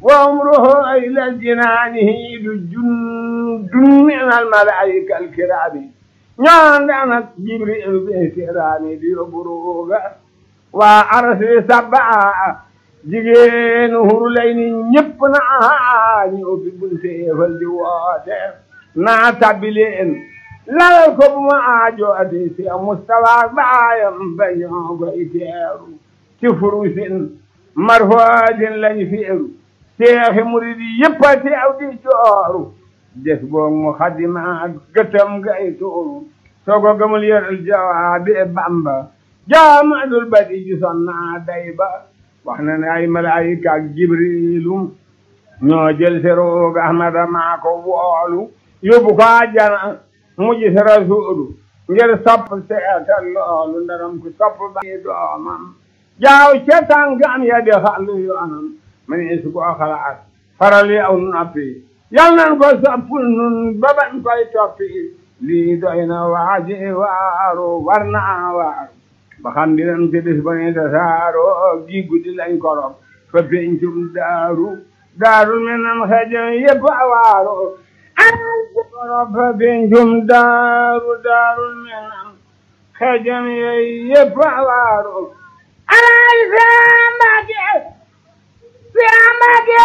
وعمره إلى الجنان هيد جند من الملائكة الكرام ñaan danak jibril be kiraani di buruga waa arasi sabba jigéen huru lay ni ñëpp na ñu ubbi bunte fal di woote naa tabbi leen lalal ko bu ma aajo ati si mustafa baayam ba ñoo koy teeru ci furusin marfoodin lañ feeru seexi murid yëpp a teew di jooru des boog mu xadima gëtam gay tuuru soo ko gëmul yëral jawaabi bamba jaamadul badi ji sonna day ba wax na ne ay malaayika ak jibrilu ñoo jël si roog ahmada maa ko woolu yóbbu ko àjjana mu gis rasuulu ngir sopp seetal loolu ndaram ku sopp ba doomam jaaw ca tànkam ya di xàllu yoonam ma ne su ko xalaat faral yi aw noppi yal nan ko sopp nun ba bañ koy toppi lii doy na waaji waaru war naa waaru ba xam dinam ci bis ba ne tasaaro gi guddi lañ korop fa pencum daaru daaru men nam xejo yëpp a waaru korop fa pencum daaru daaru men nam xejo yëpp a waaru alay sambake sambake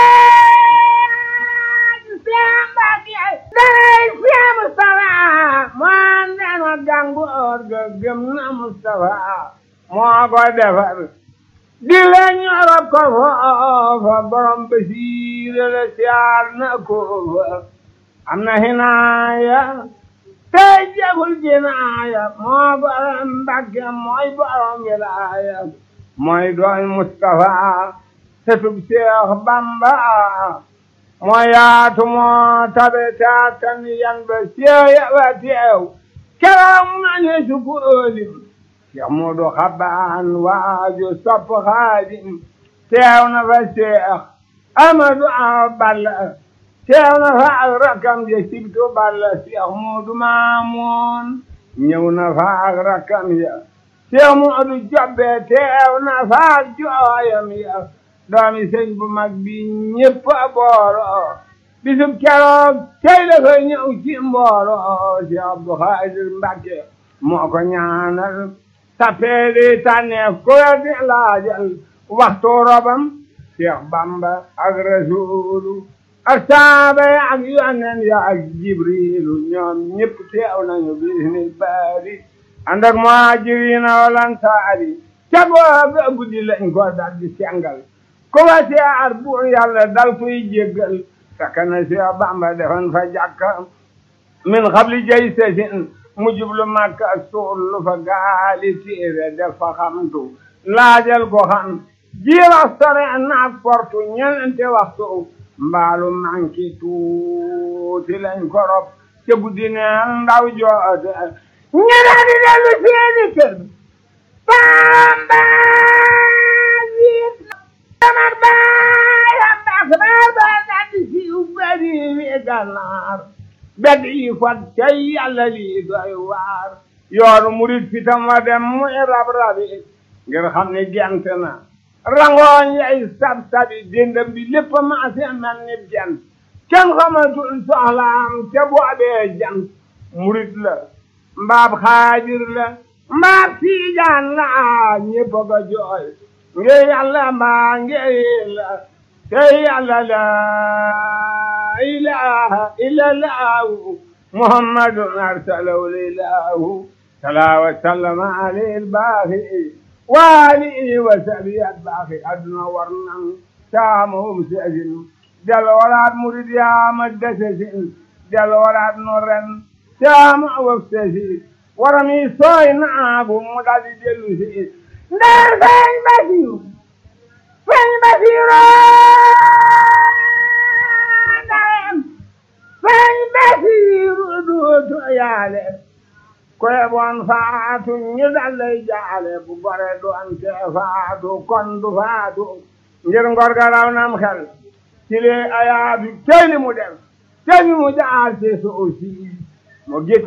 sambake day siya Mustafa moo ndema gàngoor ga gëm na Mustafa moo ko defar di la ñorop ko foofa borom basiira la siyaar na ko fa am na hinaaya tey jagul jinaaya moo borom Mbàkke mooy borom wilaaya mooy doon Mustafa setub Seex Bamba moo yaatu moo tabe taatan yan ba seeya ba teew keroog nañu sukoolim Seex Moodu Xabaan waaju sopp Xaadim teew na fa Seex Amadu Awa Balla teew na fa ak rakkam ja sibtu Balla Seex Moodu Maamoon ñëw na fa ak rakkam ya Seex Moodu Jobbe teew na fa ak jooyam ya doomi sëñ bu mag bi ñëpp a booro bisub keroog tey la koy ñëw ci mbooro si Abdu Xaadir Mbàkke moo ko ñaanal tappeeli tànneef ko di laajal waxtu robam Seex Bamba ak Rasuulu ak saaba ya ak yonen ya ak Jibriilu ñoom ñëpp teew nañu bisnil baari ànd ak muhaajiriina wal ansaari ca booba guddi lañ ko dal di sengal ku ba siyaar buur yàlla dal koy jéggal fekk na Seex Bamba defoon fa jàkka min xabli jay sesin mu jublu Makka suul lu fa gaali téere def fa xamtu laajal ko xam jiirax sore naak portu ñenente waxtu mbaalu manki tuuti lañ korop te guddi neel ndaw joote ñene di dellu seeni kër Bamba Amar baayam baax baar baar daal di siiw bari wi gànnaar bedd yi fat cay yàlla lii doy waar yoonu murit fitam wa dem muy rab rabi ngir xam ne gent na rangooñ yay sab sabi dendam bi lépp maase mel ni jant kenn xamatul soxlaam te boobee jant murit la mbaab xaadir la mbaab siijaan la ñépp a ko jooy nge yàlla mbaa nge la te yàlla la ilaha illallahu muhammadun arsalahu lilahu sala wa sallama alayhi albaaxi wa alihi wa sahbihi albaaxi aduna war nan taamahum sesin del waraat murid yaama desesin del waraat no ren taama waf sesi warami sooy naagu mu daldi dellu si ndar feeñ basiru feeñ basiru ndarem feeñ basiru duutu yaale koye bon faatu ñu dallay jaale bu gore doon te faatu kon du faatu ngir ngor ga raw nam xel ci lee ayaatu tey li mu def tey li mu jaar ci suuf si mu gis